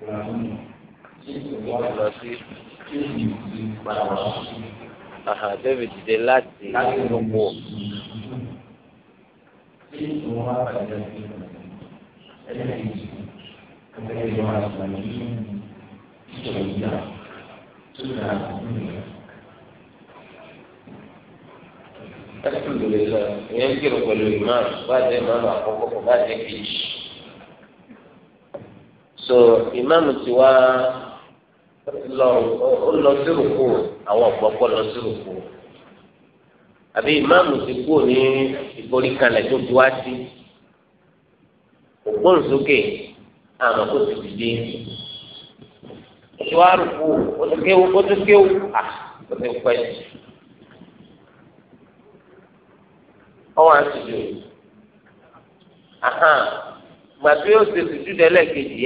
lọ sí aha david dìde láti gbogbo. alhamdulilayi ìyẹn kírun pẹ̀lú imam bá a jẹ imam àkọ́kọ́ kò bá a jẹ kejì so imam ti wá lọ ó lọ sí rúkú àwọn ọ̀pọ̀pọ̀ lọ sí rúkú àbí imam ti kú ní ìforíkalẹ̀ tó ti wá sí ògbóǹsókè àmọ́ kó ti dìde ìwà rúkú ó ti kéwú ó ti kéwú à ó ti pẹ́ jù. ọwọ́ àtúndò ahàn gbàtí ó ṣe sùdúdú ẹlẹ́ẹ̀kejì